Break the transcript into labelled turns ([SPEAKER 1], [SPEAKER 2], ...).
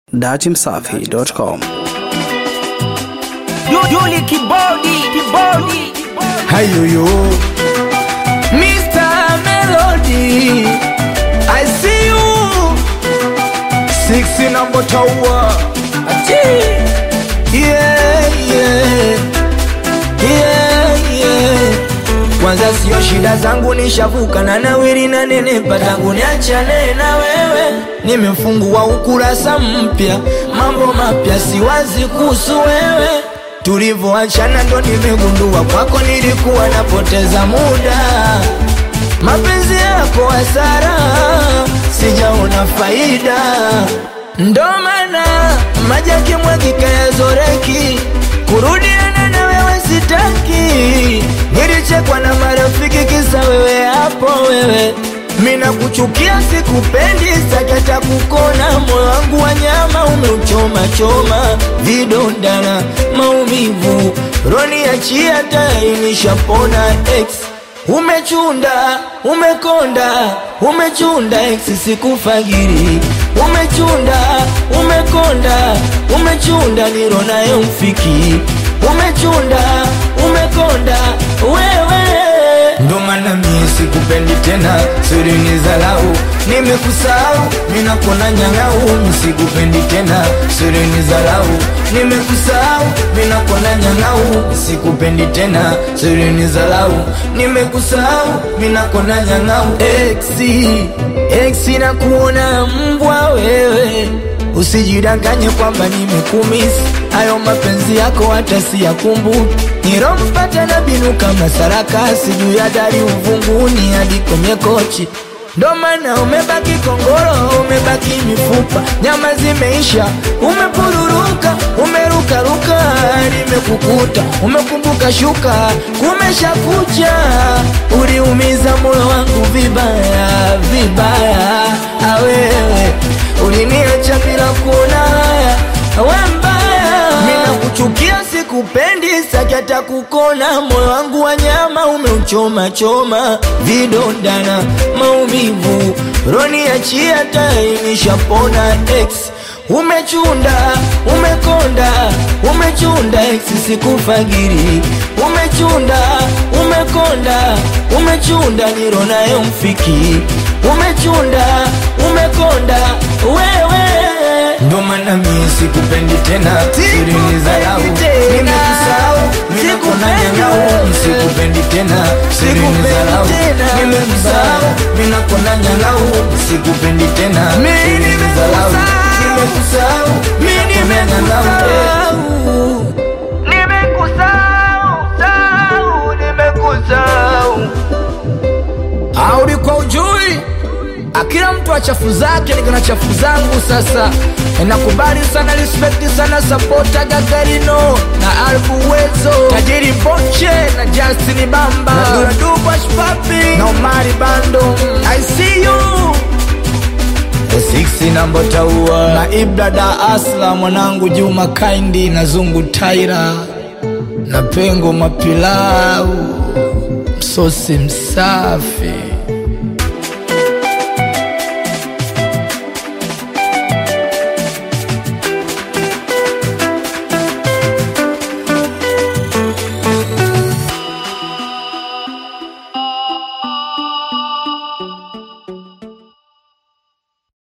[SPEAKER 1] datimsafi.com.
[SPEAKER 2] Yuli kibodi kibodi
[SPEAKER 3] Hayuyu
[SPEAKER 2] Mr. Melody I see you
[SPEAKER 3] Six number tower
[SPEAKER 2] Achi
[SPEAKER 3] Yeah yeah Yeah yeah Kwanza sio shida zangu nishavuka na nawiri na nenepa tangu niachane na wewe Nimefungua ukurasa mpya mambo mapya siwazi kuhusu wewe Tulivyoachana ndo nimegundua kwako nilikuwa napoteza muda mapenzi yako hasara, sijaona faida, ndo maana maji yakimwagika yazoreki, kurudiana na wewe sitaki. Nilichekwa na marafiki kisa wewe hapo wewe mina kuchukia sikupendi, sakata kukona, moyo wangu wa nyama umeuchoma choma, vidonda na maumivu, roni achia tayari nishapona ex Umechunda, umekonda, umechunda eksi sikufagiri. Umechunda, umekonda, umechunda niro naye mfiki. Umechunda, umekonda, wewe ndo maana mie sikupendi tena, siri ni zalau, nimekusahau, minakona nyang'au, misikupendi tena, siri ni zalau, nimekusahau, minakona nyang'au, sikupendi tena, siri ni zalau, nimekusahau, minakona nyang'au, exi, exi na kuona mbwa wewe Usijidanganye kwamba nimekumisi, hayo mapenzi yako hata siyakumbuki. Nilompata na binu kama sarakasi juu ya dari uvunguni hadi kwenye kochi, ndo maana umebaki kongoro, umebaki mifupa, nyama zimeisha, umepururuka, umerukaruka, nimekukuta, umekumbuka shuka, kumesha kucha, uliumiza moyo wangu vibaya vibaya, awewe uliniacha bila kuona haya, we mbaya, mina kuchukia sikupendi, sakata kukona, moyo wangu wa nyama umeuchoma choma, vidonda na maumivu, roni achia tayari nishapona ex Umechunda, umekonda, umechunda ex sikufagiri. Umechunda, umekonda, umechunda niro naye mfiki. Umechunda, umekonda, wewe ndo maana mie sikupendi tena, siri ni zalau, nimekusahau, nimekona nyang'au, sikupendi tena, siri ni zalau, nimekusahau, minakona nyang'au, sikupendi tena, siri ni zalau, nimekusahau, minakona nyang'au,
[SPEAKER 2] Nimekusahau sahau Nimekusahau
[SPEAKER 3] Audi kwa ujui akila mtu wa chafu zake niko na chafu zangu sasa nakubali sana respect sana sapota gagarino na albu wezo tajiri boche na justin bamba na duradubashpapi na omari bando i see you Siksi namba taua na Ibrada Asla mwanangu Juma Kaindi na Zungu Taira na Pengo Mapilau msosi msafi